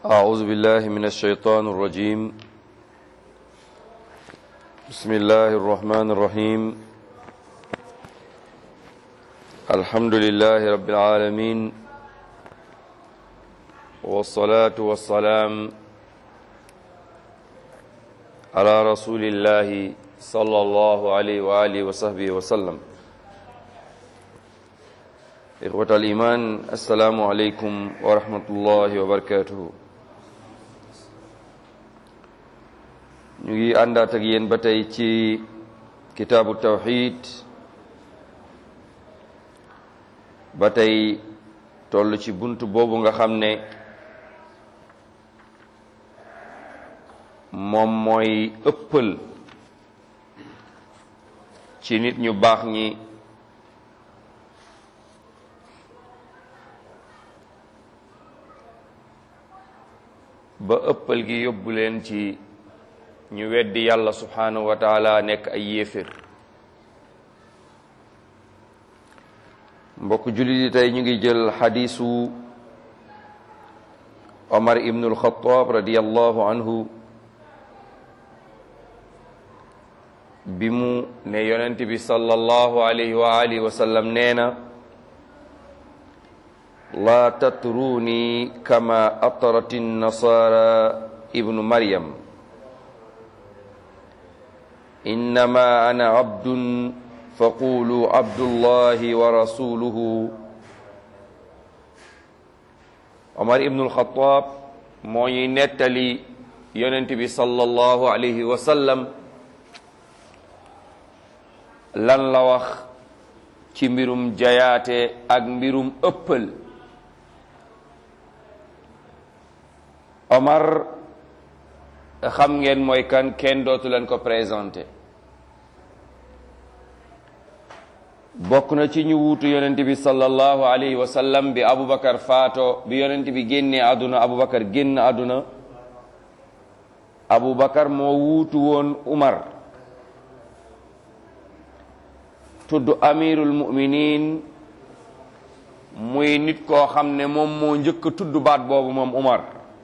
أعوذ بالله من الشيطان الرجيم بسم الله الرحمن الرحيم الحمد لله رب العالمين والصلاة والسلام على رسول الله صلى الله عليه وآله وصحبه وسلم إخوة الإيمان السلام عليكم ورحمة الله وبركاته ñu ngi àndaat ak yéen ba tey ci kitaabu tawxid ba tey toll ci bunt boobu nga xam ne moom mooy ëppal ci nit ñu baax ñi ba ëppal gi yóbbu leen ci ñu weddi yàlla subhanahu wa taala nekk ay yéefér mbokk jullit yi tey ñu ngi jël xadiisu omar ibnu alxataab radiallahu anhu bi mu ne yonent bi sallallahu alayhi wa alihi wa sallam nee na laa tatruuni kama atrat nasara ibnu maryam innama ana abdun faqulu abdullahi wa rasuluhu omar ibnu alxataab moo ñuy nettali yonent bi sallallahu alayhi wa sallam lan la wax ci mbirum jayaate ak mbirum ëppal omar xam ngeen mooy kan kenn dootu leen ko présenté bokk na ci ñu wuutu yonent bi sallallahu alayhi wa sallam bi abubakar faato bi yonent bi génnee àdduna abubakar génn àdduna abubakar moo wuutu woon umar tudd amirul muminin muy nit koo xam ne moom moo njëkk a tudd baat boobu moom umar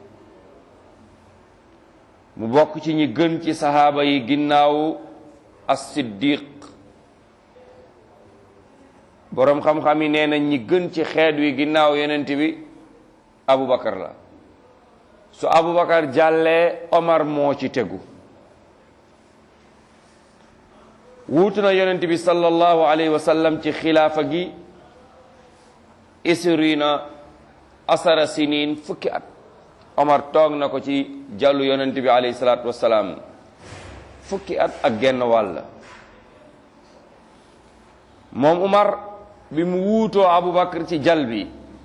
mu bokk ci ñi gën ci saxaaba yi ginnaaw as-siddiq boroom xam-xam yi nee na ñi gën ci xeet wi ginnaaw yonent bi abubakar la su abubakar jàllee omar moo ci tegu wuutu na yonent bi sallallahu alayhi wa sallam ci xilaafa gi isrina asara sinin fukki at omar toog na ko ci jàllu yonent bi alayhi salaatu wassalaam fukki at ak genn wàll moom umar bi mu wuutoo abubakar ci jal bi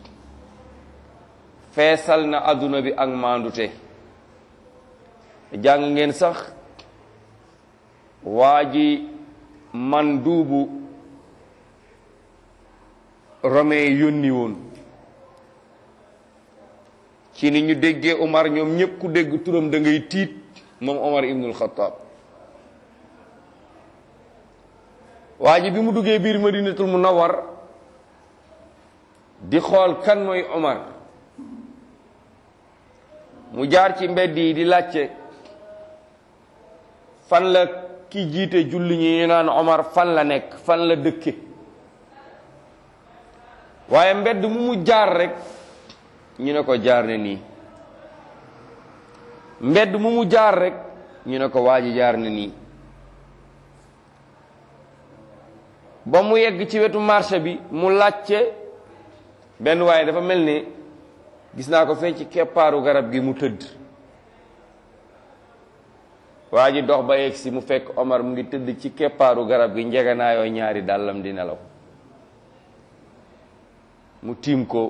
feesal na adduna bi ak maandute jàng ngeen sax waa ji man duubu romain yónni woon ci ni ñu déggee Umar ñoom ñëpp ku dégg turam da ngay tiit moom Umar ibnul Xattaab waa ji bi mu duggee biir Madinatul Munawwar di xool kan mooy Umar mu jaar ci mbedd yi di laajte fan la ki jiite julli ñi ñu naan Omar fan la nekk fan la dëkke waaye mbedd mu mu jaar rek ñu ne ko jaar ne nii mbedd mu mu jaar rek ñu ne ko waa ji jaar ne nii ba mu yegg ci wetu marché bi mu laajte benn waaye dafa mel ni gis naa ko fee ci keppaaru garab gi mu tëdd waa ji dox ba yegg si mu fekk Omar mu ngi tëdd ci keppaaru garab gi njeganaayoo ñaari dàllam di nelaw mu tiim ko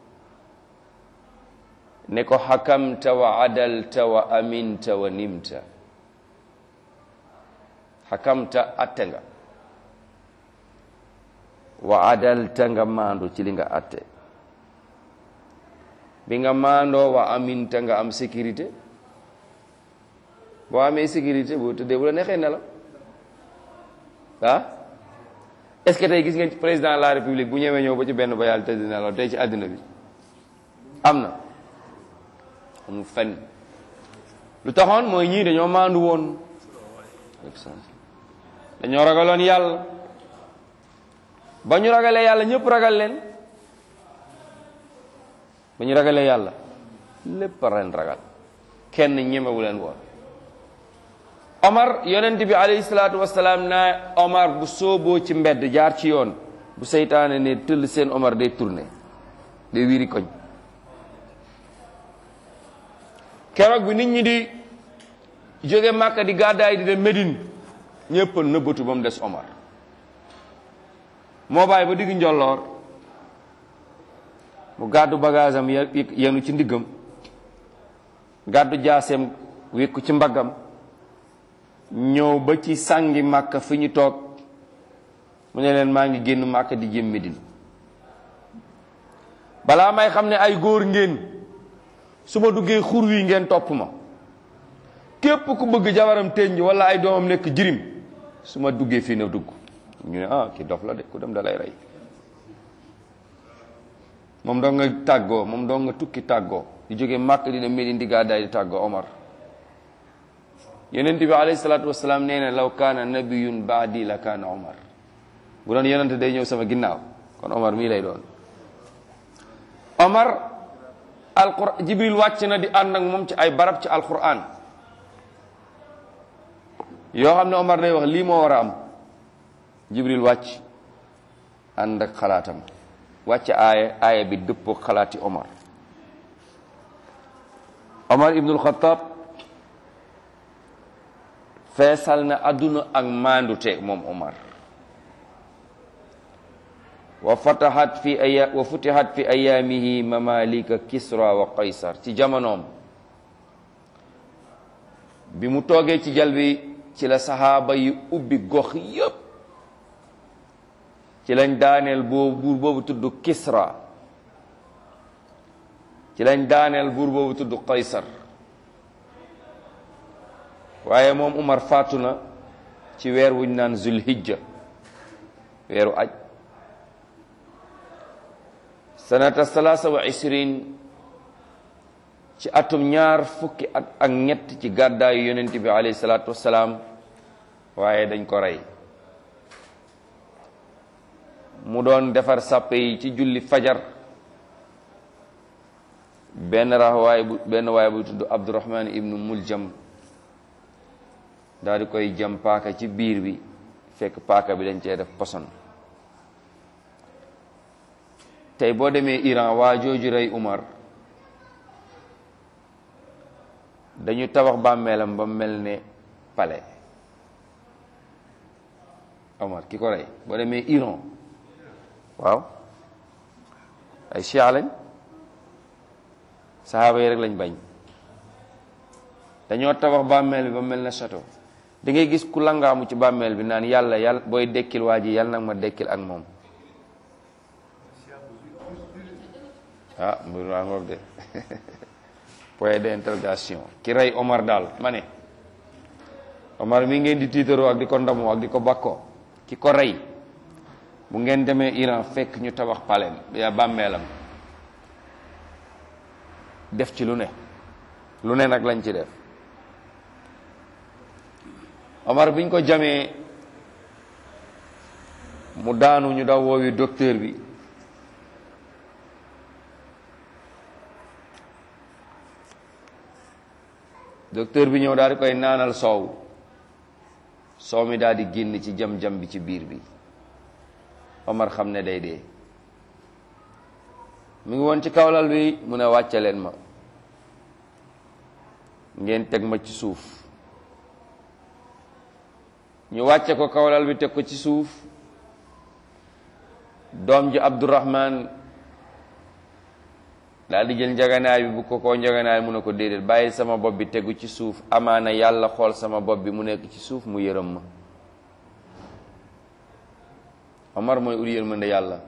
ne ko xakamta wa adalta wa aminta wa nimta xakamta atte nga wa adalta nga maandu ci li nga atte bi nga maandoo wa aminta nga am sécurité boo amee sécurité boo tëddee bu la neexee ne la ah est-ce que tey gis ngeen ci président de la république bu ñëwee ñëw ba ci benn ba yàlla tëdd na la tey ci àddina bi am na amul fenn lu taxoon mooy ñii dañoo maandu woon dañoo ragaloon yàlla ba ñu ragalee yàlla ñëpp ragal leen ba ñu ragalee yàlla lépp a leen ragal kenn ñemewu leen woon Omar yonent bi alayhi salaatu wasalaam naa Omar bu sooboo ci mbedd jaar ci yoon bu seytaane ne tëll seen Omar day tourné day wiiri koñ keroog bi nit ñi di jóge Màkka di gàddaay di dem Médine ñëpp a nëbbatu ba mu des Omar moo bàyyi ba digg njolloor mu gàddu bagage am yenu ci ndiggam gàddu jaaseem wékku ci mbaggam ñëw ba ci sàngi Màkka fi ñu toog mu ne leen maa ngi génn Màkka di jëm Médine balaa may xam ne ay góor ngeen su ma duggee xur wi ngeen topp ma képp ku bëgg jabaram teññ wala ay doomam nekk jirim su ma duggee fii na dugg ñu ne ah ki dof la de ku dem da lay rey moom doo nga tàggoo moom doo nga tukki tàggoo di jóge màkk dina Medine di gàddaay di tàggoo Omar yonent bi alayhi salaatu wasalaam nee na law kaana nabiyun baadi la kaana Omar bu doon yonent day ñëw sama ginnaaw kon Omar mii lay doon Omar alquran Jibril wàcc na di ànd ak moom ci ay barab ci alquran yoo xam ne Omar day wax lii moo war a am Jibril wàcc ànd ak xalaatam wàcc aaya aaya bi dëppoo xalaati Omar Omar ibnul Xattaab feesal na àdduna ak maandute moom Omar wa fatahat fi aya wa futihat fi ayaamihi mamalika Kisra wa Qaysar ci jamonoom bi mu toogee ci jal bi ci la saxaaba yi ubbi gox yépp ci lañ daaneel boobu buur boobu tudd Kisra ci lañ daaneel buur boobu tudd Qaysar waaye moom Umar faatu na ci weer wuñ naan Zulhijja weeru aj sanata salaasa wa isrin ci atum ñaar fukki at ak ñett ci gàddaayu yonent bi alayhi salaatu wassalaam waaye dañ ko rey mu doon defar sàppe yi ci julli fajar benn rax waay bu benn waay bu tudd Abdurahman ibnu Muljam daal di koy jam paaka ci biir bi fekk paaka bi dañ cee def poson tey boo demee Iran waa jooju rey Umar dañu tabax bàmmeelam ba mel ne palais Omar ki ko rey boo demee Iran waaw ay chia lañ saxaaba yi rek lañ bañ dañoo tabax bàmmeel bi ba mel ne château da ngay gis ku langaamu ci bàmmeel bi naan yàlla yàlla booy dekkil waa ji yàlla nag ma dekkil ak moom ah mbir maa ngoog de point d'interrogation ki rey Omar daal ma ne Omar mi ngeen di tiitaroo ak di ko ndamoo ak di ko bakkoo ki ko rey bu ngeen demee Iran fekk ñu tabax paleem ya bàmmeelam def ci lu ne lu ne nag lañ ci def Omar biñ ko jamee mu daanu ñu daw woowi docteur bi docteur bi ñëw daal di koy naanal soow soow mi daal di génn ci jam-jam bi ci biir bi Omar xam ne day dee mu ngi woon ci kawlal bi mu ne wàcce leen ma ngeen teg ma ci suuf ñu wàcce ko kawlal bi teg ko ci suuf doom ji Abdurahman daal di jël njaganaay bi bu ko koo njaganaay mu ne ko déedéet bàyyi sama bopp bi tegu ci suuf amaana yàlla xool sama bopp bi mu nekk ci suuf mu yërëm ma Omar mooy ul yërmande yàlla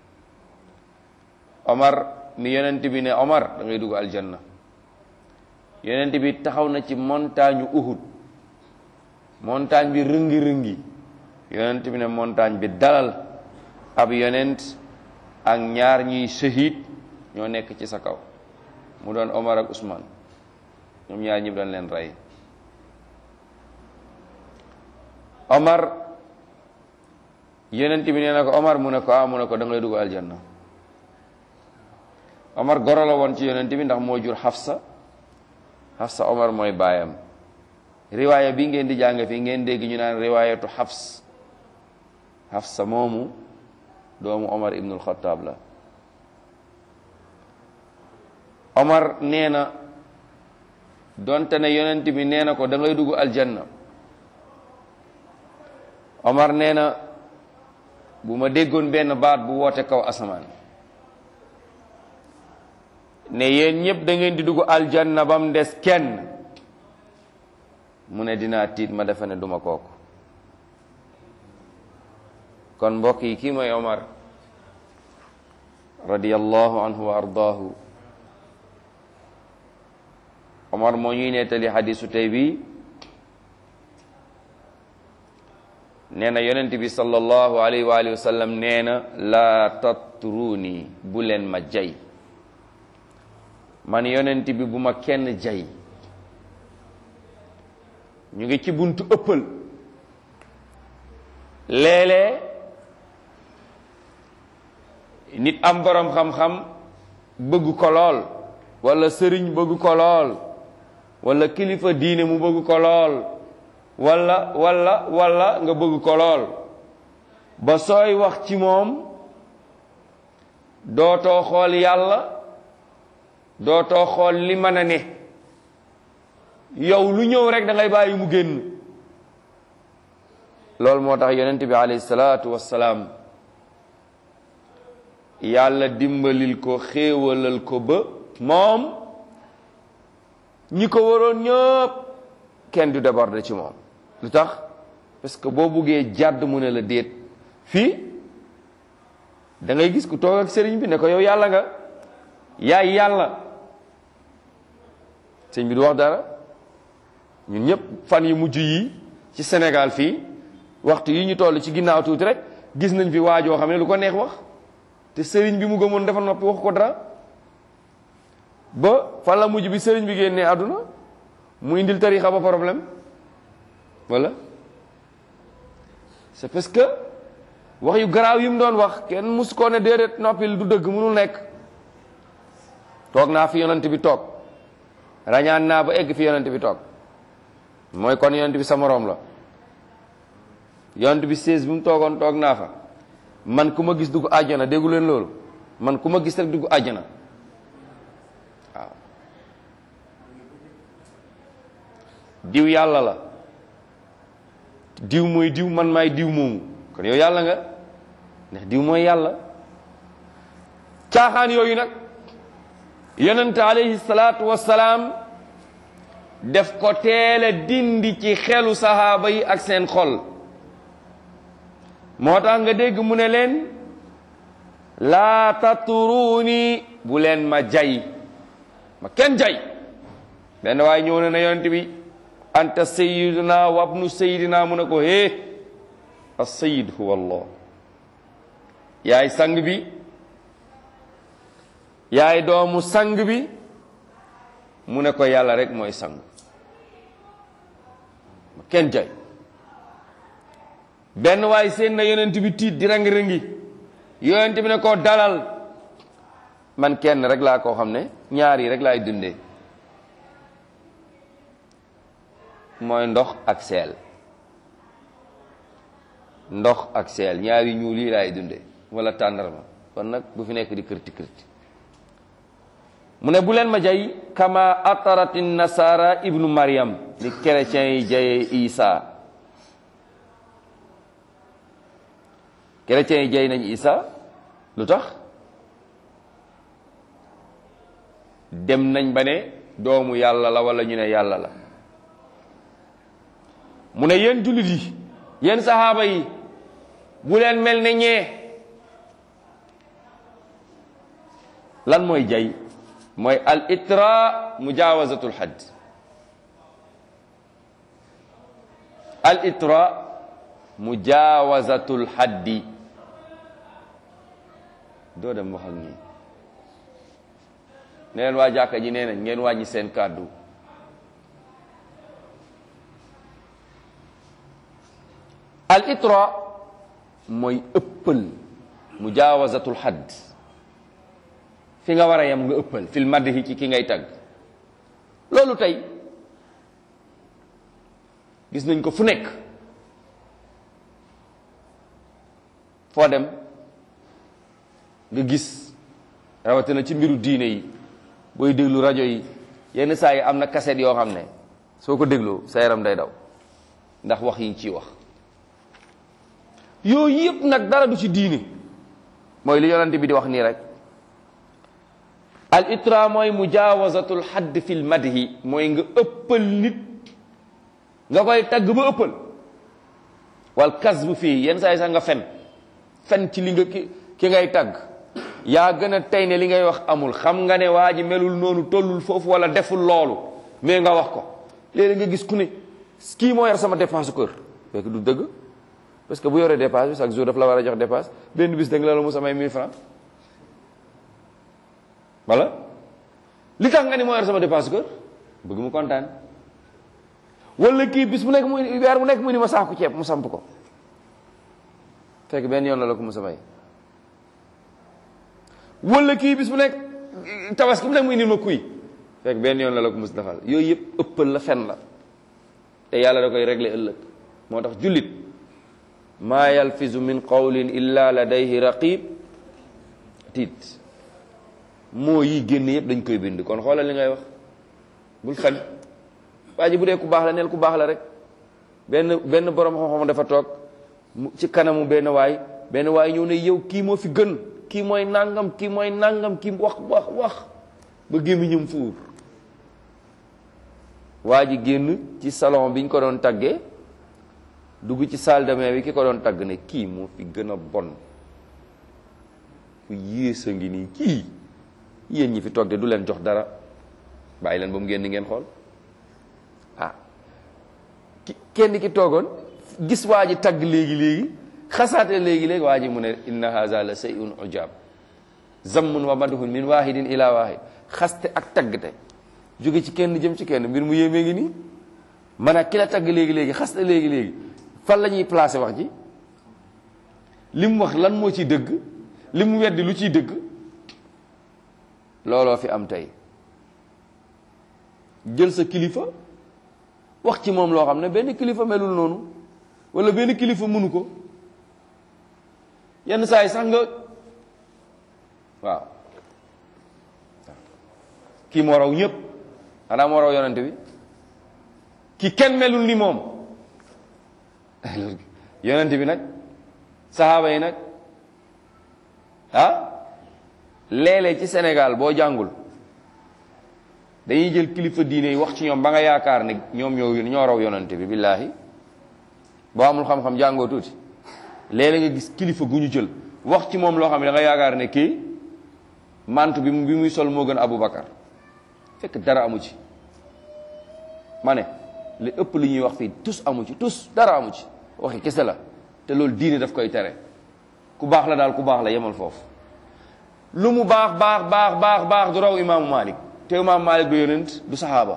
Omar mi yonent bi ne Omar da ngay dugg aljanna yonent bi taxaw na ci montagne Uhud montagne bi rëngi-rëngi yonent bi ne montagne bi dalal ab yonent ak ñaar ñuy shahid ñoo nekk ci sa kaw mu doon Omar ak Ousmane ñoom ñaar ñëpp dañ leen rey Omar yonent bi nee na ko Omar mu ne ko ah mu ne ko da ngay dugg aljanna Omar goro la woon ci yonent bi ndax moo jur Hafsa Hafsa Omar mooy baayam riwaaya bi ngeen di jàng fii ngeen dégg ñu naan riwaayatu Hafs Hafsa moomu doomu Omar ibnul Xattaab la Omar nee na donte ne yonent bi nee na ko da ngay dugg aljanna Omar nee na bu ma déggoon benn baat bu woote kaw asamaan ne yéen ñëpp da ngeen di dugg aljanna ba mu des kenn mu ne dinaa tiit ma defe ne duma kooku kon mbokk yi kii mooy Omar radiyallahu anhu wa ardaahu Omar moo ñuy nettali xadisu tey bi nee na yonent bi sallallahu alayhi wa alihi wa sallam nee na laa tatruuni bu leen ma jay man yonent bi bu ma kenn jay ñu ngi ci buntu ëppal léeg-léeg nit am borom xam-xam bëgg ko lool wala sëriñ bëgg ko lool wala kilifa diine mu bëgg ko lool wala wala wala nga bëgg ko lool ba sooy wax ci moom dootoo xool yàlla dootoo xool li mën a ne yow lu ñëw rek da ngay bàyyi mu génn loolu moo tax yonent bi alayhi salaatu wassalaam yàlla dimbalil ko xéewalal ko ba moom ñi ko waroon ñëpp kenn du déborder ci moom lu tax parce que boo buggee jàdd mu ne la déet fii da ngay gis ku toog ak sëriñ bi ne ko yow yàlla nga yaay yàlla sëriñ bi du wax dara ñun ñëpp fan yu mujj yi ci Sénégal fii waxtu yi ñu toll ci ginnaaw tuuti rek gis nañ fi waajoo xam ne lu ko neex wax te sëriñ bi mu gëmoon dafa noppi wax ko dara ba fan la mujj bi sëriñ bi génnee àdduna mu indil tarixa ba problème wala c'est parce que wax yu garaaw yi mu doon wax kenn mus koo ne déedéet noppil du dëgg mënul nekk toog naa fi yonent bi toog rañaan naa ba egg fi yonent bi toog mooy kon yonent bi sa moroom la yonent bi seize bi mu toogoon toog naa fa man ku ma gis dugg àjjana déggu leen loolu man ku ma gis rek dugg àjjana waaw diw yàlla la diw mooy diw man maay diw moomu kon yow yàlla nga ndax diw mooy yàlla caaxaan yooyu nag yonent alayhi salaatu wassalaam def ko teel a dindi ci xelu sahaaba yi ak seen xol moo tax nga dégg mu ne leen laa tatruuni bu leen ma jay ma kenn jay benn waaye ñëw na ne yonent bi anta sayiduna wabnu sayidina mu ne ko hee as-sayid huwa allah yaay sang bi yaay doomu sang bi mu ne ko yàlla rek mooy sang ma kenn jay benn waay seen na yonent bi tiit di rangi-rangi yonent bi ne ko dalal man kenn rek laa koo xam ne ñaar yi rek laay dundee mooy ndox ak seel ndox ak seel ñaari ñuul yi laay dundee wala tàndarma kon nag bu fi nekk di kërti kërti mu ne bu leen ma jay kama atarati nasara ibnu mariam ni chrétiens yi jayee isa chrétiens yi jay nañ isa lu tax dem nañ ba ne doomu yàlla la wala ñu ne yàlla la mu ne yéen jullit yi yéen saxaaba yi bu leen mel ne ñee lan mooy jay mooy al itra mujawazatul hadd al itra mujawazatul haddi doo dem wax ak ñi ne leen waa jàkka ji nee nañ ngeen wàññi seen kàddu al itra mooy ëppal mujaawazatul xadd fi nga war a yem nga ëppal fil madhi ci ki ngay tagg loolu tey gis nañ ko fu nekk foo dem nga gis rawatina ci mbiru diine yi booy déglu rajo yi yenn saa yi am na kaset yoo xam ne soo ko dégloo sa yaram day daw ndax wax yi ciy wax yooyu yëpp nag dara du ci diine mooy li yonante bi di wax nii rek al itra mooy mujaawazatul xadd fil madhi mooy nga ëppal nit nga koy tagg ba ëppal wal kasbu fii yenn saa yi sax nga fen fen ci li nga ki ki ngay tagg yaa gën a tey ne li ngay wax amul xam nga ne waa ji melul noonu tollul foofu wala deful loolu mais nga wax ko léeg-léeg nga gis ku ne kii moo yor sama dépense kër fekk du dëgg parce que bu yoree dépense bi chaque jour daf la war a jox dépense benn bis da nga la la mu samay 1000 francs wala li tax nga ni moo yor sama dépense kër bëgg mu kontaan wala kii bis bu nekk mu weer bu nekk mu ni ma saaku ceeb mu samp ko fekk benn yoon la la ko mu samay wala kii bis bu nekk tabaski bu nekk mu indil ma kuy fekk benn yoon la la ko mus defal yooyu yëpp ëppal la fen la te yàlla da koy régler ëllëg moo tax jullit maa yalfizu min qawlin illa ladayhi raqib tiit moo yi génn yëpp dañ koy bind kon xoolal li ngay wax bul fen waa ji bu dee ku baax la neel ku baax la rek benn benn borom xam-xam dafa toog ci kanamu benn waay benn waay ñëw ne yow kii moo fi gën kii mooy nangam kii mooy nangam kii wax wax wax ba gémmiñam fuur waa ji génn ci salon bi ñu ko doon taggee dugg ci salle de bain bi ki ko doon tagg ne kii moo fi gën a bon ku yées a ngi nii kii yéen ñi fi toog de du leen jox dara bàyyi leen ba mu génn ngeen xool ah ki kenn ki toogoon gis waa ji tagg léegi léegi xasaate léegi léegi waa ji mu ne inna haza la sayun ujab zammun wa madhun min wahidin ila wahid xaste ak taggte jóge ci kenn jëm ci kenn mbir mu yéemee ngi nii man a ki la tagg léegi léegi xaste léegi léegi fan la ñuy placé wax ji li mu wax lan moo ciy dëgg li mu weddi lu ciy dëgg looloo fi am tey jël sa kilifa wax ci moom loo xam ne benn kilifa melul noonu wala benn kilifa mënu ko yenn saa yi sax nga waaw kii moo raw ñëpp xanaa moo raw yonent bi ki kenn melul ni moom yonent bi nag saxaaba yi nag ah léeg-léeg ci Sénégal boo jàngul dañuy jël kilifa diine yi wax ci ñoom ba nga yaakaar ne ñoom ñoo ñoo raw yonent bi billaahi boo amul xam-xam jàngoo tuuti léeg-léeg nga gis kilifa gu ñu jël wax ci moom loo xam ne da nga yaakaar ne kii mantu bi bi muy sol moo gën Aboubacar fekk dara amu ci ma ne li ëpp li ñuy wax fii tus amu ci tus dara amu ci waxi kese la te loolu diine daf koy tere ku baax la daal ku baax la yemal foofu lu mu baax baax baax baax baax du raw imaamu Malik te imaamu Malik du yonent du saxaaba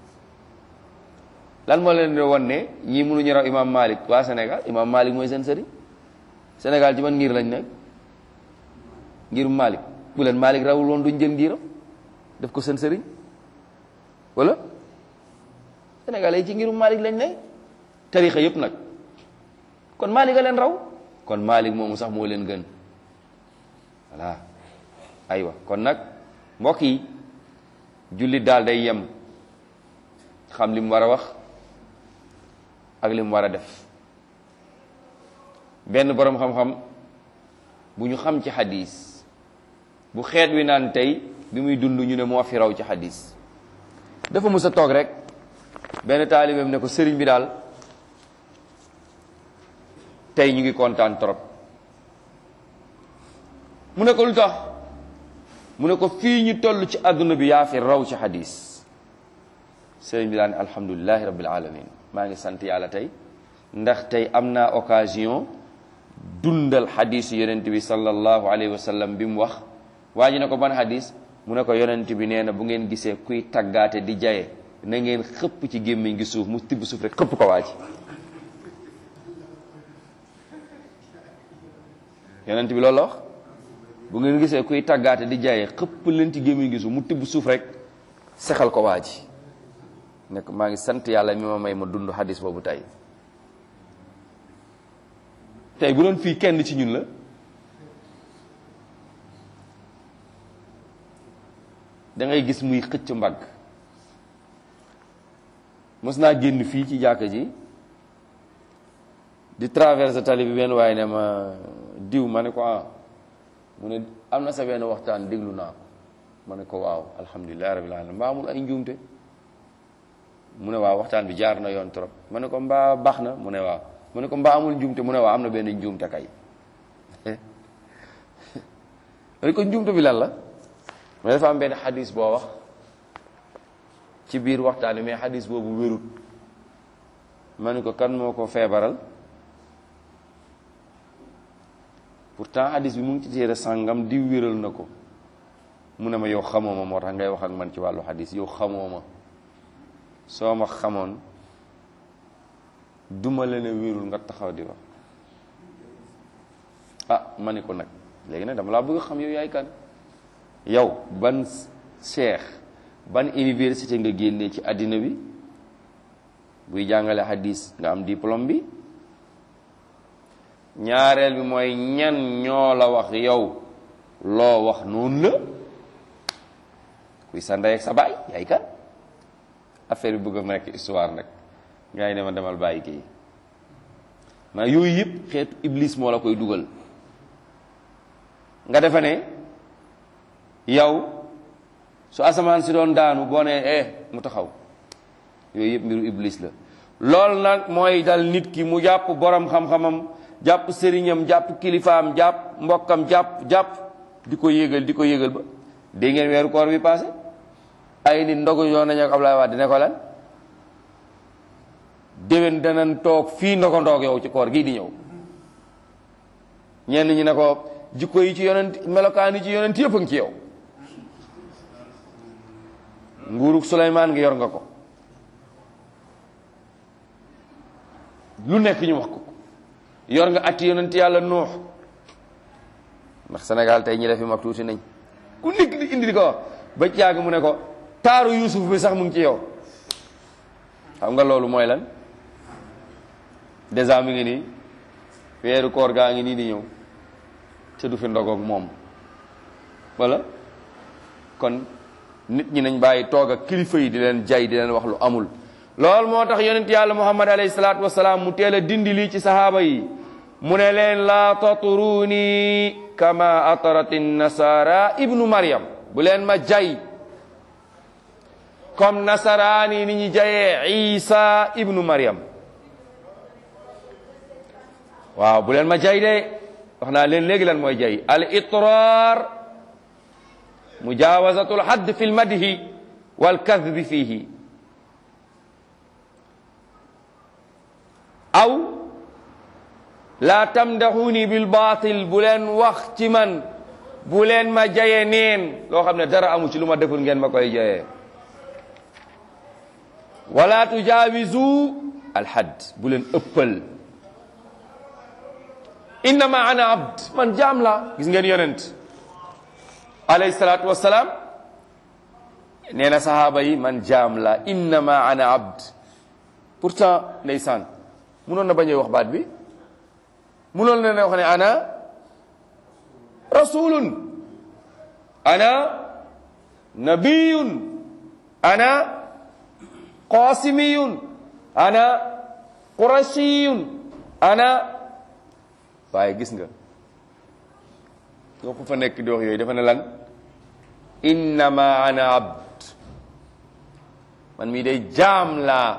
lan moo leen di wan ne ñii mënuñu raw imaamu Malik waa Sénégal imaamu Malik mooy seen sëriñ Sénégal ci man ngir lañ nekk ngirum Malik bu leen Malik rawul woon duñ jël ngiram def ko seen sëriñ wala Sénégal yi ci ngirum Malik lañ ne tarixa yëpp nag kon Malik a leen raw kon Malik moomu sax moo leen gën voilà aywa kon nag mbokk yi jullit daal day yem xam li mu war a wax ak li mu war a def benn boroom xam-xam bu ñu xam ci xadis bu xeet wi naan tey bi muy dund ñu ne moo fi raw ci xadis dafa mus a toog rek benn taalibeem ne ko sëriñ bi daal tey ñu ngi kontaan trop mu ne ko lu tax mu ne ko fii ñu toll ci àdduna bi yaa fi raw ci xadis sëriñ bi daal ne alhamdulilahi rabbil alamin maa ngi sant yàlla tey ndax tey am naa occasion dundal xadisu yonent bi sallallahu alayhi wa sallam bi mu wax waa ji ne ko ban xadis mu ne ko yonent bi nee na bu ngeen gisee kuy taggaate di jaye na ngeen xëpp ci gémmiñ gi suuf mu tibb suuf rek xëpp ko waa ji yonent bi loolu la wax bu ngeen gisee kuy tàggaate di jaayee xëpp leen ci gémmiñ gisu mu tibb suuf rek sexal ko waa ji nekk maa ngi sant yàlla mi ma may ma dund xadis boobu tey tey bu doon fii kenn ci ñun la da ngay gis muy xëcc mbagg mos naa génn fii ci jàkka ji di traverse tali bi benn waaye ne ma diw ma ne ko ah mu ne am na sa benn waxtaan déglu naa ko ma ne ko waaw alhamdulilah rabbil alamin mbaa amul ay njuumte mu ne waaw waxtaan bi jaar na yoon trop ma ne ko mbaa baax na mu ne waaw mu ne ko mbaa amul njuumte mu ne waaw am na benn njuumte kay ma ne ko njuumte bi lan la mais dafa am benn xadis boo wax ci biir waxtaan bi mais xadis boobu wérut ma ne ko kan moo ko feebaral pourtant xadis bi mu ngi ci téere sàngam di wéral na ko mu ne ma yow xamoo ma moo tax ngay wax ak man ci wàllu xadis yow xamoo ma soo ma xamoon duma la ne wérul nga taxaw di wax ah ma ne ko nag léegi nag dama laa bëgg xam yow yaay kan yow ban cheikh ban université nga génnee ci àddina bi buy jàngale hadis nga am diplôme bi ñaareel bi mooy ñan ñoo la wax yow loo wax noonu la kuy sa ndey ak sa baay yaay kan affaire bi bëgg a nekk histoire nag ngay ne ma demal bàyyi kii ma yooyu yëpp xeetu iblis moo la koy dugal nga defe ne yow su asamaan si doon daanu boo nee eh mu taxaw yooyu yëpp mbiru iblis la loolu nag mooy dal nit ki mu jàpp borom xam-xamam jàpp sëriñam jàpp kilifaam jàpp mbokkam jàpp jàpp di ko yégal di ko yégal ba dégg ngeen weeru koor bi passé ay nit ndogu yoon nañu ak Ablaye Wade ne ko lan déwén danañ toog fii ndogo ndoog yow ci koor gii di ñëw ñenn ñi ne ko jikko yi ci yonent melokaan yi ci yonent yëpp a ngi ci yow nguurug Suleymaan ngi yor nga ko lu nekk ñu wax ko yor nga atti yonent yàlla nuux ndax Sénégal tey ñi defi mag tuuti nañ ku nekk di indi di ko wax ba ci yàgg mu ne ko taaru Yuusuf bi sax mu ngi ci yow xam nga loolu mooy lan dèjà mi ngi nii weeru koor gaa ngi nii di ñëw te du fi ndogoog moom wala kon nit ñi nañ bàyyi toog ak kilifa yi di leen jay di leen wax lu amul loolu moo tax yonent yàlla muhammad alayhi salaatu wasalaam mu teel a dindi lii ci sahaaba yi mu ne leen laa taturuni kama atarat nasara ibnu maryam bu leen ma jay comme nasaraani ni ñu jayee isa ibnu maryam waaw bu leen ma jay de wax naa leen léegi lan mooy jay al itraar mujaawazatul hadd fi lmadhi wal kadbi fihi aw laa tamdaxuni bil baatil bu leen wax ci man bu leen ma jaye neen loo xam ne dara amu ci lu ma deful ngeen ma koy jayee wala tujaawizu alhadd bu leen ëppal innama ana abd man jaam la gis ngeen yonent alayhi salaatu wassalaam nee na sahaaba yi man jaam la innama ana abd pourtant ndeysaan munoon na bañee wax baat bi munoon na ne wax ne ana rasulun ana nabiyun ana qasimiyun ana qurashiyun ana waaye gis nga nga ko fa nekk di wax yooyu dafa ne lan innama ana abd man mii day jaam laa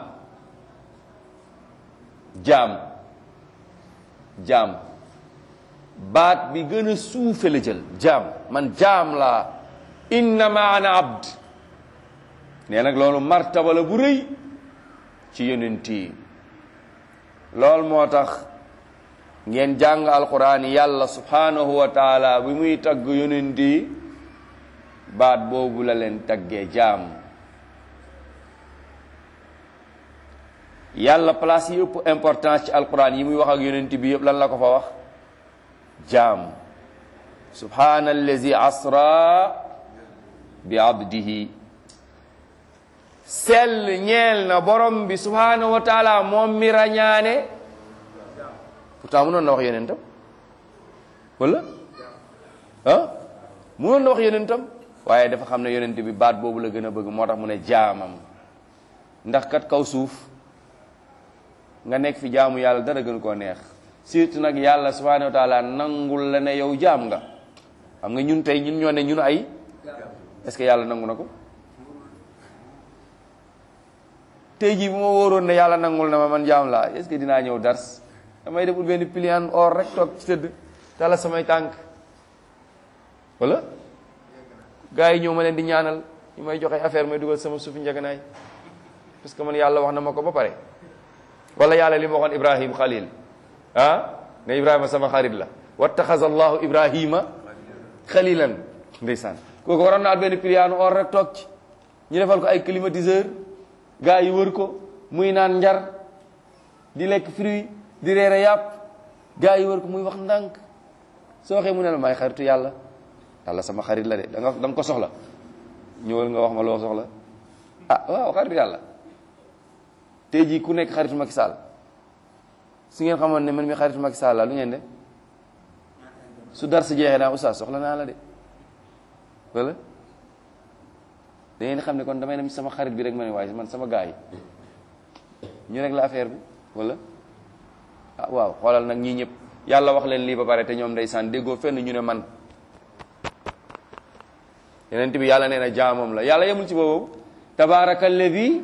jaam jaam baat bi gën a suufe la jël jaam man jaam laa innama ana abd nee nag loolu martaba la bu rëy ci yonent yi loolu moo tax ngeen jàng alquran yàlla subhanahu wa taala bi muy tagg yonent yi baat boobu la leen taggee jaam yàlla place yi ëpp importance ci alquran yi muy wax ak yonent bi yëpp lan la ko fa wax jaam subhana allazi asra bi abdihi sell ñeel na borom bi subhanahu wa taala moom mi rañaane pourtant mënoon na wax yonentam wala ah mënoon na wax yonentam waaye dafa xam ne yonent bi baat boobu la gën a bëgg moo tax mu ne jaamam ndax kat kaw suuf nga nekk fi jaamu yàlla dara gën koo neex surtout nag yàlla subhanahu wa taala nangul la ne yow jaam nga xam nga ñun tey ñun ñoo ne ñun ay est-ce que yàlla nangu na ko tey jii bu ma wóoroon ne yàlla nangul na ma man jaam laa est-ce que dinaa ñëw dars damay deful benn pliant or rek toog ci tëdd tala samay tànk wala gars yi ñëw ma leen di ñaanal ñu may joxe affaire may dugal sama suufi njaganaay parce que man yàlla wax na ma ko ba pare wala yàlla li ma waxoon ibrahim xalil ah ne ibrahima sama xarit la wattaxaza allahu ibrahima xalilan ndeysaan kooku waroon naa benn pliant or rek toog ci ñu defal ko ay climatiseur gars yi wër ko muy naan njar di lekk fruit di reere yàpp gars yi wër ko muy wax ndànk soo waxee mu ne la may xaritu yàlla yàlla sama xarit la de da nga da nga ko soxla ñëwal nga wax ma loo soxla ah waaw xaritu yàlla tey jii ku nekk xaritu Macky Sall su ngeen xamoon ne man mi xaritu Macky Sall la lu ngeen de su dar si jeexee naa oustaz soxla naa la de wala da ngeen xam ne kon damay dem ci sama xarit bi rek ma ne waaye man sama gars yi ñu rek la affaire bi wala ah waaw xoolal nag ñii ñëpp yàlla wax leen lii ba pare te ñoom ndeysaan déggoo fenn ñu ne man yeneen bi yàlla nee na jaamam la yàlla yemul ci boobu tabaraka alladi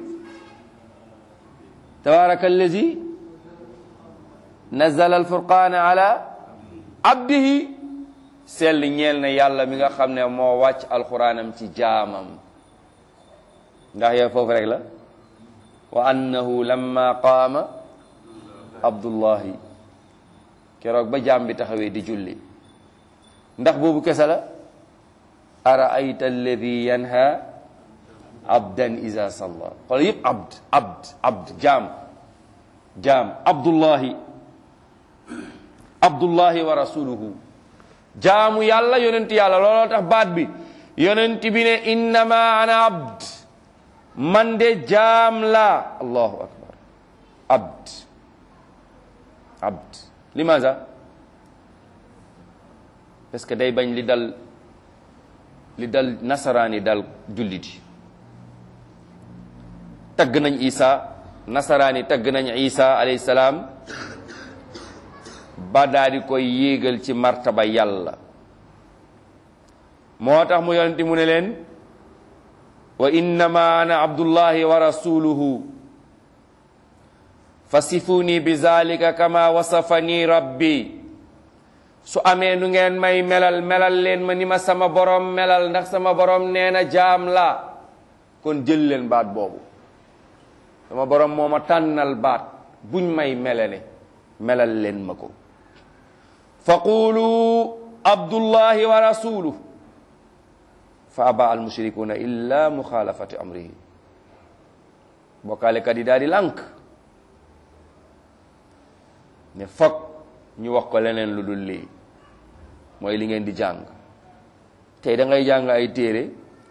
tabaraka alladi nazala alfurqana ala abdihi sell ñeel na yàlla mi nga xam ne moo wàcc alquranam ci jaamam ndax yow foofu rek la wa annahu lamma qaama abdullahi keroog ba jaam bi taxawee di julli ndax boobu kese la araayta alladi yanha abdan iza salla xool yëpp abd abd abd jaam jaam abdullahi abdullahi wa rasuluhu jaamu yàlla yonent yàlla looloo tax baat bi yonent bi ne innama ana abd man de jaam la allahu akbar abd abd limaza parce que day bañ li dal li dal nasaraani dal julliti tagg nañ isa nasaraani tagg nañ isa alayhi salaam ba daa di koy yéegal ci martaba yàlla moo tax mu yonenti mu ne leen wa innama ana abdullahi wa rasuluhu fasifuni bi zalika kama wasafani rabbi su amee nu ngeen may melal melal leen ma ni ma sama borom melal ndax sama borom nee na jaam la kon jël leen baat boobu sama borom moo ma tànnal baat buñ may melale melal leen ma ko fa qulu abdullahi wa rasuluhu fa aba al mushrikuuna illa muxaalafati amrihi bokkaalekat yi daal di lànk ne foog ñu wax ko leneen lu dul lii mooy li ngeen di jàng tey da ngay jàng ay téere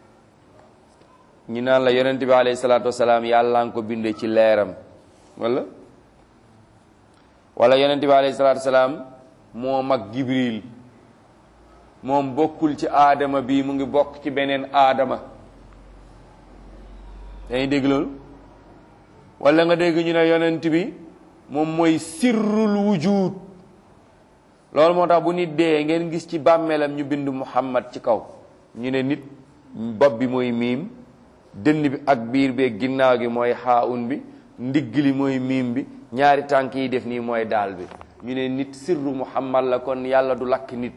ñu naan la yonent bi alayhi salaatu wasalaam yàlla nga ko bindee ci leeram wala wala yonent bi alayhi salaatu wasalaam moo mag Jibril moom bokkul ci aadama bi mu ngi bokk ci beneen aadama dañuy dégg loolu wala nga dégg ñu ne yonent bi moom mooy sirrul wujud loolu moo tax bu nit dee ngeen gis ci bàmmeelam ñu bind muhammad ci kaw ñu ne nit bopp bi mooy miim dënn bi ak biir bi ginnaaw gi mooy xaawun bi ndigg li mooy miim bi ñaari tànk yi def nii mooy daal bi ñu ne nit sirru muhammad la kon yàlla du lakk nit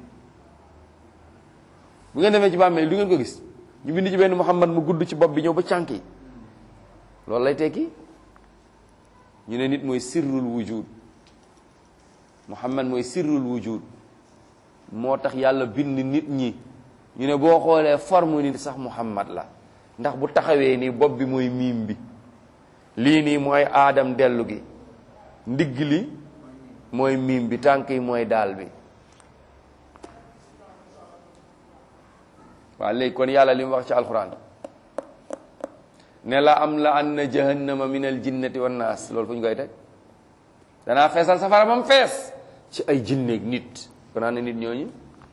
bu ngeen demee ci bàmmeel du ngeen ko gis ñu bind ci benn muhammad mu gudd ci bopp bi ñëw ba cànk yi loolu lay tekki ñu ne nit mooy sirrul wujud muhammad mooy sirrul wujud moo tax yàlla bind nit ñi ñu ne boo xoolee forme nit sax muhammad la ndax bu taxawee nii bopp bi mooy miim bi lii nii mooy aadam dellu gi ndigg li mooy miim bi tànk yi mooy daal bi waaw léegi kon yàlla li mu wax ci alquran ne la am la anna jahannama min al jinnati wan naas loolu fu ñu koy teg danaa feesal safara ba mu fees ci ay jinneeg nit kon naa ne nit ñooñu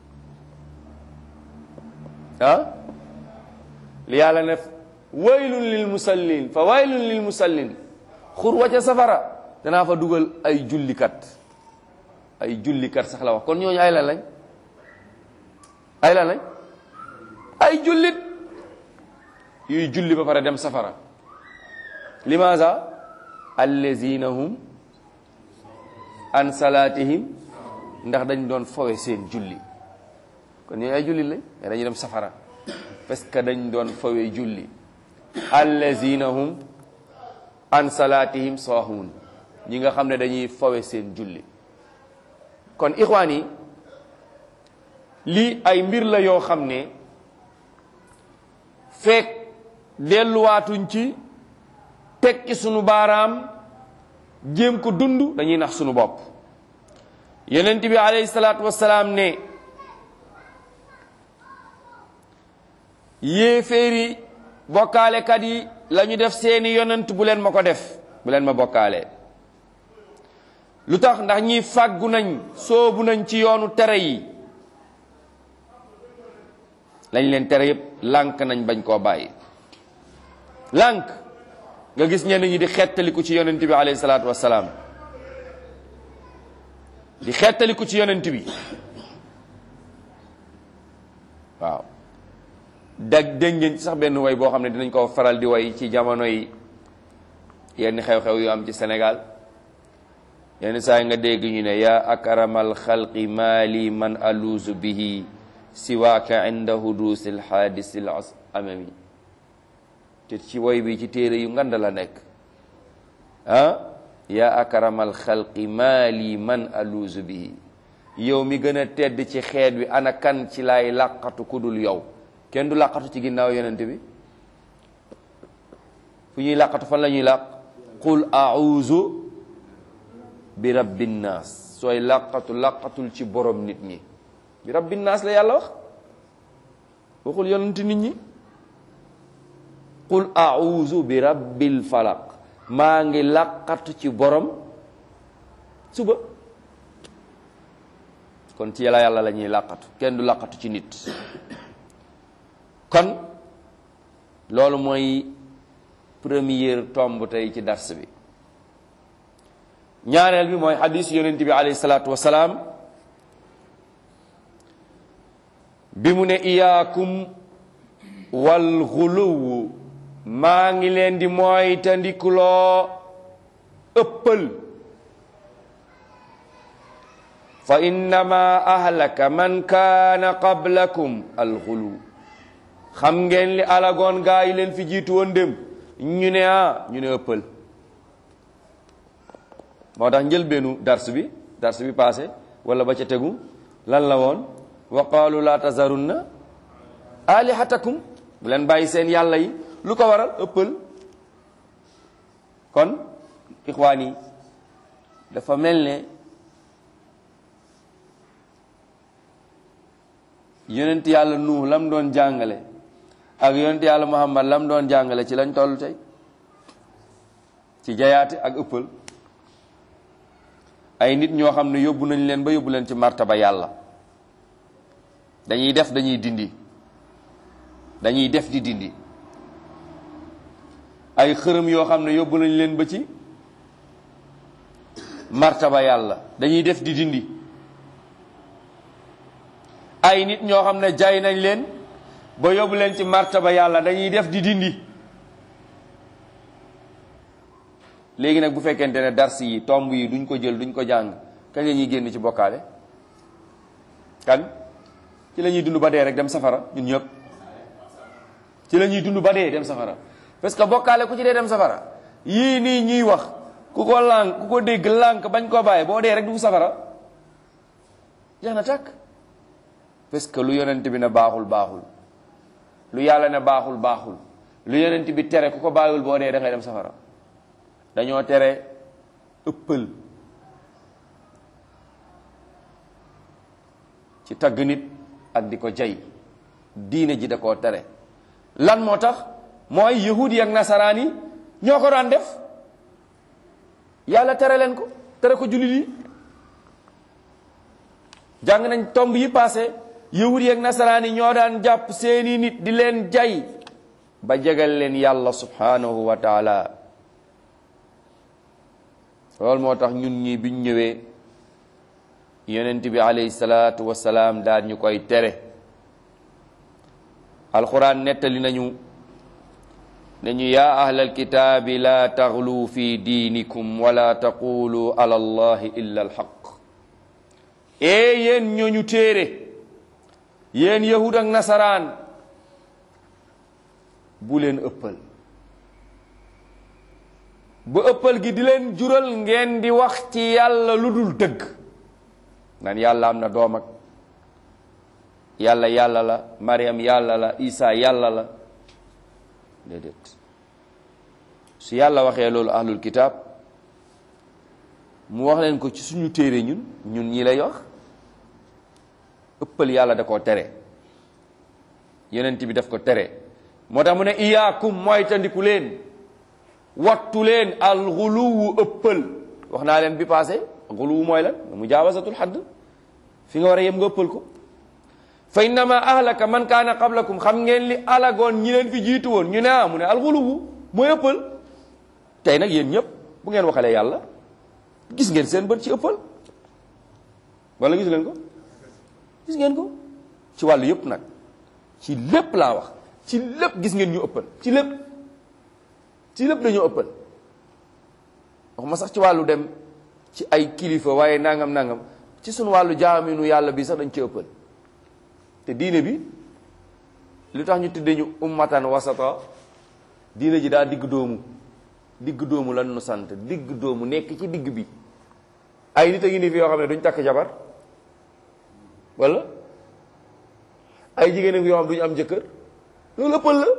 ah li yàlla ne waylun lil musallin fa waylun lil musallin xur wa ca safara danaa fa dugal ay jullikat ay jullikat sax la wax kon ñooñu ay lan lañ ay lan lañ ay jullit yuy julli ba pare dem safara limaza allazina hum an salatihim ndax dañ doon fowe seen julli kon ñooñu ay jullit lañ mais dañuy dem safara parce que dañ doon fowe julli allazina hum an salatihim sahun ñi nga xam ne dañuy fowe seen julli kon ixwaan yi lii ay mbir la yoo xam ne fekk delluwaatuñ ci tekki sunu baaraam jéem ko dund dañuy nax sunu bopp yonent bi alayhi salaatu wassalaam ne yéeféeri bokkaalekat yi la ñu def seeni yonent bu leen ma ko def bu leen ma bokkaale lu tax ndax ñi fàggu nañ soobu nañ ci yoonu tere yi lañ leen tere yépp lànk nañ bañ koo bàyyi lànk nga gis ñenn ñi di xettaliku ci yonent bi alayhi salaatu wassalaam di xettaliku ci yonent bi waaw dag dégg ngeen ci sax benn way boo xam ne dinañ ko faral di way ci jamono yi yenn xew-xew yu am ci Sénégal yenn saa yi nga dégg ñu ne yaa akramal xalqi maali man aluusu bihi siwaaka inda hudusi lxaadisi l amami te ci woy bi ci téere yu ngand la nekk ah yaa akramal xalqi maali man aluusu bihi yow mi gën a tedd ci xeet wi ana kan ci laay làqatu ku dul yow kenn du làqatu ci ginnaaw yonent bi fu ñuy làqatu fan la ñuy làq qul auzu bi rabbin naas sooy làqatu làqatul ci borom nit ñi bi rabbin naas la yàlla wax waxul yonent nit ñi qul auzu bi rabbil falaq maa ngi làqatu ci borom suba kon ci yàlla yàlla la ñuy làqatu kenn du làqatu ci nit kon loolu mooy première tomb tey ci dars bi ñaareel bi mooy xadis yonent bi alayhi salaatu wasalaam bi mu ne iyaakum wal xuluw maa ngi leen di mooy tandikuloo ëppal fa innama ahlaka man kaana qablakum al xuluw xam ngeen li alagoon gaa yi leen fi jiitu woon dem ñu ne ah ñu ne ëppal moo tax njëlbeenu dars bi dars bi passé wala ba ca tegu lan la woon wa qaalu laa tazarunna alihatakum bu leen bàyyi seen yàlla yi lu ko waral ëppal kon ixwaan yi dafa mel ne yonent yàlla nuux lam doon jàngale ak yonent yàlla muhammad lam doon jàngale ci lañ toll tey ci jayaate ak ëppal ay nit ñoo xam ne yóbbu nañ leen ba yóbbu leen ci martaba yàlla dañuy def dañuy dindi dañuy def di dindi ay xërëm yoo xam ne yóbbu nañ leen ba ci martaba yàlla dañuy def di dindi ay nit ñoo xam ne jaay nañ leen ba yóbbu leen ci martaba yàlla dañuy def di dindi léegi nag bu fekkente ne dars yi tomb yi duñ ko jël duñ ko jàng kañ la ñuy génn ci bokkaale kan ci la ñuy dund ba dee rek dem safara ñun ñëpp ci la ñuy dund ba dee dem safara parce que bokkaale ku ci dee dem safara yii nii ñuy wax ku ko lànk ku ko dégg lànk bañ koo bàyyi boo dee rek du safara jeex na tàkk parce que lu yonent bi ne baaxul baaxul lu yàlla ne baaxul baaxul lu yonent bi tere ku ko bàyyiwul boo dee da ngay dem safara dañoo tere ëppal ci tagg nit ak di ko jay diine ji da koo tere lan moo tax mooy yahudi ak nasaraan yi ñoo ko daan def yàlla tere leen ko tere ko jullit yi jàng nañ tomb yi passé yahudi ak nasaraan yi ñoo daan jàpp seeni nit di leen jay ba jegal leen yàlla subhanahu wa taala loolu moo tax ñun ñi biñ ñëwee yonent bi alayhi salaatu wasalaam daal ñu koy tere alquran nettali nañu nañu yaa ahlal kitaabi laa taxlu fi diinikum wala taqulu ala allahi illa alxaq ee yéen ñooñu téere yéen yahud ak nasaraan bu leen ëppal ba ëppal gi di leen jural ngeen di wax ci yàlla lu dul dëgg naan yàlla am na doom ak yàlla yàlla la Mariam yàlla la Isa yàlla la déedéet su yàlla waxee loolu ahlul kitaab mu wax leen ko ci suñu téere ñun ñun ñi lay wax ëppal yàlla da koo tere yonent bi daf ko tere moo tax mu ne iyaakum mooy tandiku leen wattu leen alxuluwu ëppal wax naa leen bi passé xuluwu mooy lan mu jaawasatul xadd fi nga war a yem nga ëppal ko fa innama ahlaka man kaana qablakum xam ngeen li alagoon ñi leen fi jiitu woon ñu ne ah mu ne alxuluwu mooy ëppal tey nag yéen ñëpp bu ngeen waxalee yàlla gis ngeen seen bët ci ëppal wala gis leen ko gis ngeen ko ci wàllu yëpp nag ci lépp laa wax ci lépp gis ngeen ñu ëppal ci lépp ci lépp dañoo ëppal waxuma sax ci wàllu dem ci ay kilifa waaye nangam nangam ci suñu wàllu jaaminu yàlla bi sax dañ ci ëppal te diine bi lu tax ñu tuddee ñu ummatan wasata diine ji daa digg doomu digg doomu lan nu sant digg doomu nekk ci digg bi ay nit a ngi ni fi yoo xam ne duñ takk jabar wala ay jigéen fi yoo xam duñu am jëkkër loolu ëppal la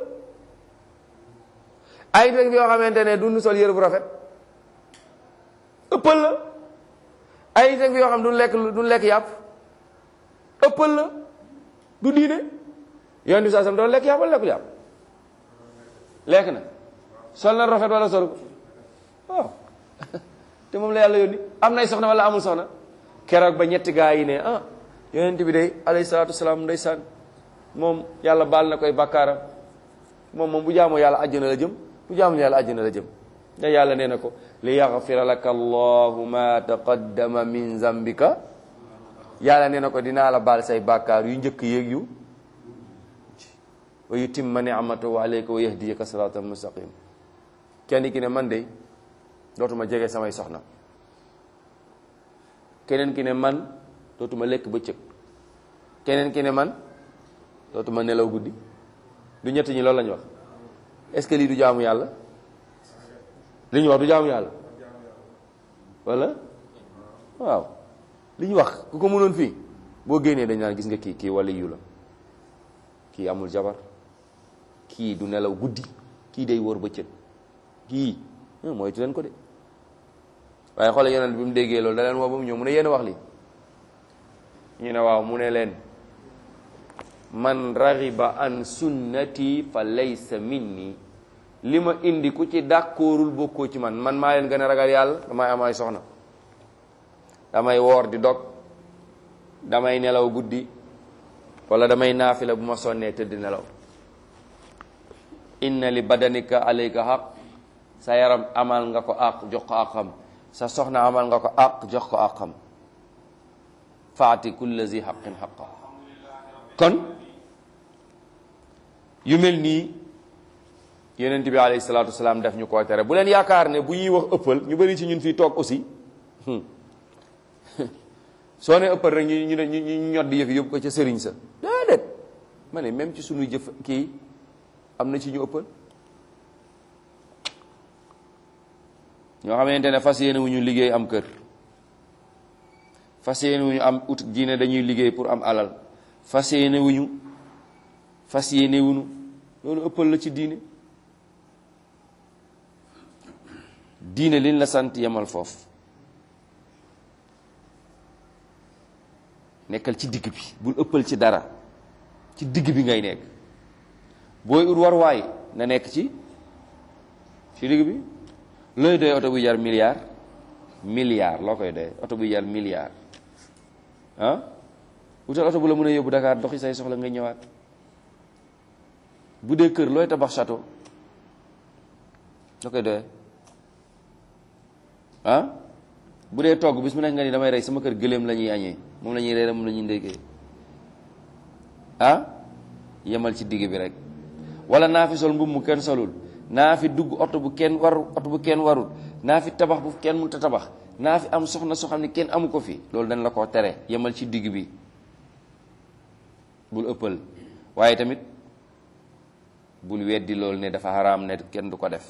ay nit a ngi fi yoo xamante ne duñu sol yére bu rafet ëppal la ay nit a ngi fi yoo xam duñu lekk duñu lekk yàpp ëppal la du diine yoon bi saa sam doon lekk yàpp wala lekkul yàpp lekk na sol na rafet wala sol ko waaw te moom la yàlla yónni am nay soxna wala amul soxna keroog ba ñetti gaa yi ne ah yonent bi day alayhi salaatu wasalaam ndeysaan moom yàlla baal na koy bàkkaaram moom moom bu jaamoo yàlla àjjana la jëm bu jaamoo yàlla àjjana la jëm da yàlla nee na ko li yaxfira laka allahu ma taqaddama min zambika yàlla nee na ko dinaa la baal say bàkkaar yu njëkk yéeg yu wa yutimma ni'matahu alayka wa yahdiyaka siratan mustaqim kenn ki ne man de dootuma jege samay soxna keneen ki ne man dootuma lekk bëccëg keneen ki ne man dootuma nelaw guddi du ñett ñi loolu la ñu wax est-ce que lii du jaamu yàlla li ñu wax du jaamu yàlla wala waaw li ñu wax ku ko mënoon fii boo génnee dañ naan gis nga kii kii wala yu la kii amul jabar kii du nelaw guddi kii day wóor bëccëg kii moytu leen ko de waaye xoole yonent bi mu déggee loolu da leen woo ba mu ñëw mu ne yéen wax li ñu ne waaw mu ne leen man raxiba an sunnati fa laysa minni li ma indi ku ci d'accordul bokkoo ci man man maa leen gën a ragal yàlla damay am ay soxna damay woor di dog damay nelaw guddi wala damay naafila bu ma sonnee tëdd nelaw inna li badanika alayka xaq sa yaram amal nga ko àq jox ko àqam sa soxna amal nga ko àq jox ko àqam faati kulla zi xaqin xaqa kon yu mel nii yonent bi alayhi salaatu wasalaam def ñu koo tere bu leen yaakaar ne bu ñuy wax ëppal ñu bëri ci ñun fii toog aussi soo ne ëppal rek ñu ñu ñu ñu ñod di yëf yóbbu ko ca sëriñ sa déedéet ma ne même ci suñuy jëf kii am na ci ñu ëppal ñoo xamante ne fas yéene wu ñu liggéey am kër fas yéene wu ñu am ut diine dañuy liggéey pour am alal fas yéene wu ñu fas yéene wu ñu loolu ëppal la ci diine diine liñ la sant yemal foofu nekkal ci digg bi bul ëppal ci dara ci digg bi ngay nekk booy ut waruwaay na nekk ci ci digg bi looy doy oto buy jar milliard milliard loo koy doy oto buy jar milliard ah wutal oto bu la mën a yóbbu Dakar doxi say soxla nga ñëwaat bu dee kër looy tabax château loo koy doyee ah bu dee togg bis mu nekk nga ni damay rey sama kër gëléem la ñuy añee moom la ñuy reere moom la ñuy ndékkee ah yemal ci digg bi rek wala naa fi sol mbubb mu kenn solul naa fi dugg oto bu kenn warul oto bu kenn warul naa fi tabax bu kenn mënut a tabax naa fi am soxna soo xam ne kenn amu ko fi loolu dañ la koo tere yemal ci digg bi bul ëppal waaye tamit bul weddi loolu ne dafa xaraam ne kenn du ko def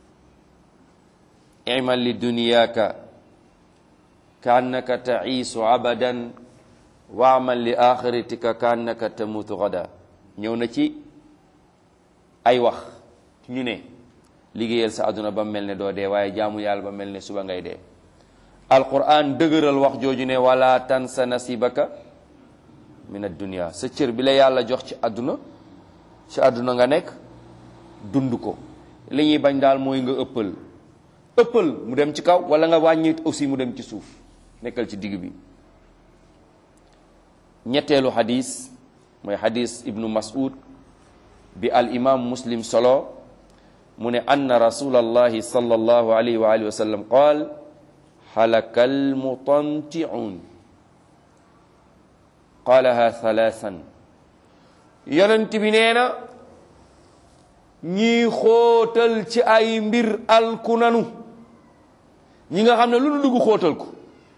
imal li duniyaka ka annaka taiisu abadan wa amal li axiratika ka annaka tamutu gada ñëw na ci ay wax ñu ne liggéeyal sa àdduna ba mel ne doo dee waaye jaamu yàlla ba mel ne suba ngay dee alquran dëgëral wax jooju ne wala tansa nasibaka min addunia sa cër bi la yàlla jox ci àdduna ci àdduna nga nekk dund ko li ñuy bañ daal mooy nga ëppal ëppal mu dem ci kaw wala nga wàññi aussi mu dem ci suuf nekkal ci digg bi ñetteelu xadis mooy xadis ibnu mas'ud bi al imam muslim solo mu ne anna rasulallahi sallallahu alayhi wa alihi wa sallam qaal halaka almutanti'un qaalaha thalathan yonent bi nee na ñii xóotal ci ay mbir alku nanu ñi nga xam ne lu nu dugg xóotal ko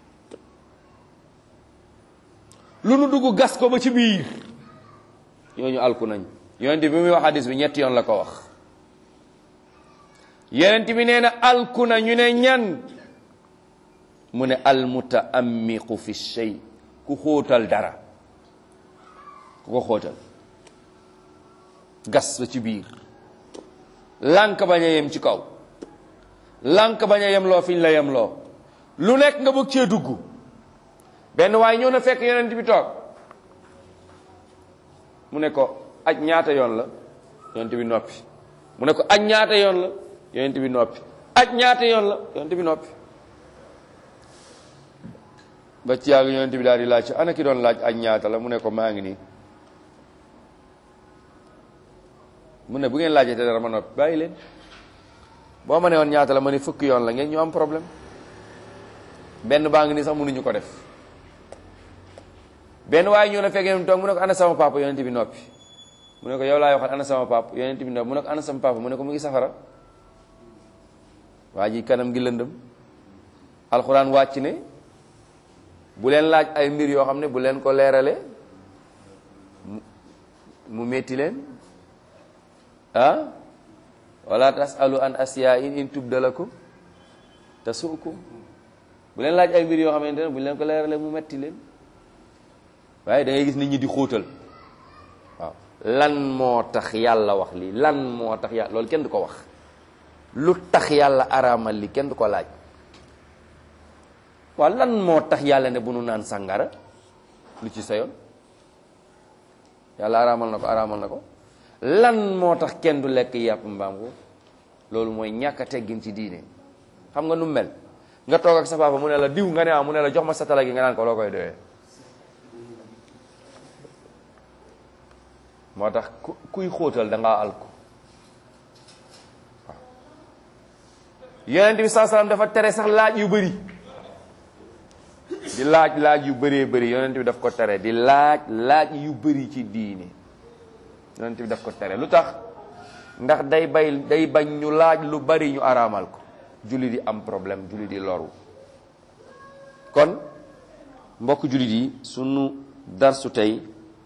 lu nu dugg gas ko ba ci biir ñooñu alku nañ yonent bi muy wax hadis bi ñetti yoon la ko wax yonent bi nee na alku na ñu ne ñan mu ne almutaammiqu fi shay ku xóotal dara ku ko xóotal gas ba ci biir lànk bañ a yem ci kaw lànk bañ a yem loo fiñ la yem loo lu nekk nga bëgg cee dugg benn waaye ñëw na fekk yonent bi toog mu ne ko aj ñaata yoon la yonent bi noppi mu ne ko aj ñaata yoon la yonent bi noppi aj ñaata yoon la yonent bi noppi ba ci yàgg yonent bi daal di laaj ana ki doon laaj aj ñaata la mu ne ko maa ngi nii mu ne bu ngeen laajee te dara ma noppi bàyyi leen boo ma ne woon ñaata la ma ne fukki yoon la ngeen ñu am problème benn baa ngi nii sax mënuñu ko def benn waaye ñëw na fekk yonent toog mu ne ko ana sama papa yonent bi noppi mu ne ko yow laay waxal ana sama papa yonent bi noppi mu ne ko ana sama papa mu ne ko mu ngi safara waa ji kanam gi lëndëm alxuraan wàcc ne bu leen laaj ay mbir yoo xam ne bu leen ko leerale mu metti leen ah wala tasalu an asiya in in tubda lakum tasukum bu leen laaj ay mbir yoo xamante ne bu leen ko leerale mu metti leen waaye da ngay gis nit ñi di xóotal waaw lan moo tax yàlla wax lii lan moo tax yàlla loolu kenn du ko wax lu tax yàlla araamal li kenn du ko laaj waaw lan moo tax yàlla ne bu nu naan sàngara lu ci sayoon yàlla araamal na ko araamal na ko lan moo tax kenn du lekk yàpp mbaam ko loolu mooy ñàkk a teggin ci diine xam nga nu mel nga toog ak sa papa mu ne la diw nga ne ah mu ne la jox ma satala gi nga naan ko loo koy doyee moo tax ku kuy xóotal da ngaa alku waaw yonent bi saa salaam dafa tere sax laaj yu bëri di laaj laaj yu bëree bëri yonent bi daf ko tere di laaj laaj yu bëri ci diine yonent bi daf ko tere lu tax ndax day bay day bañ ñu laaj lu bari ñu araamal ko julli di am problème julli di loru kon mbokk jullit yi sunu darsu tey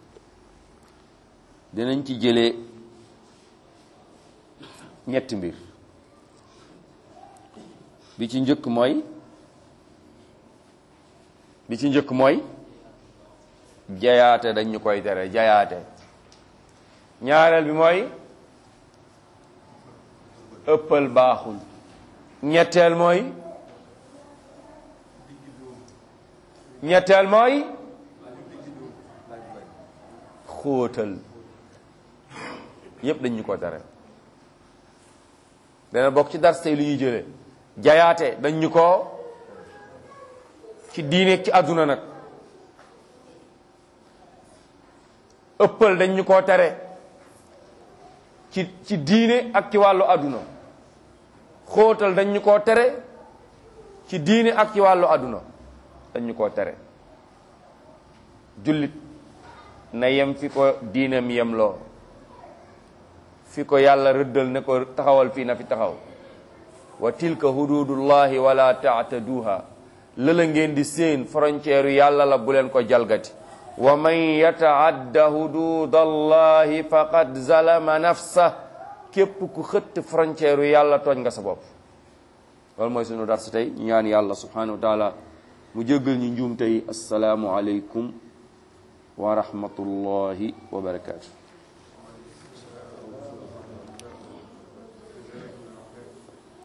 dinañ ci jëlee ñetti mbir bi ci njëkk mooy bi ci njëkk mooy jayaate dañ ñu koy tere jayaate ñaareel bi mooy ëppal baaxul ñetteel mooy ñetteel mooy xóotal yépp dañ ñu ko tere dana bokk ci dars tey lu ñuy jëlee jayaate dañ ñu ko ci diine ci àdduna nag ëppal dañ ñu koo tere ci ci diine ak ci wàllu àdduna xóotal dañ ñu koo tere ci diine ak ci wàllu àdduna dañ ñu koo tere jullit na yem fi ko diinam yem loo fi ko yàlla rëddal ne ko taxawal fii na fi taxaw wa tilka hududullahi wala taataduha lëla ngeen di seen frontière yàlla la bu leen ko jalgati wa man yataadda hududallahi faqad zalama nafsa képp ku xëtt frontière yàlla tooñ nga sa bopp loolu mooy sunu darsu tey ñaan yàlla subhanahu wa taala mu jéggal ñu njuum tey assalaamu aleykum wa rahmatullahi wa barakatuh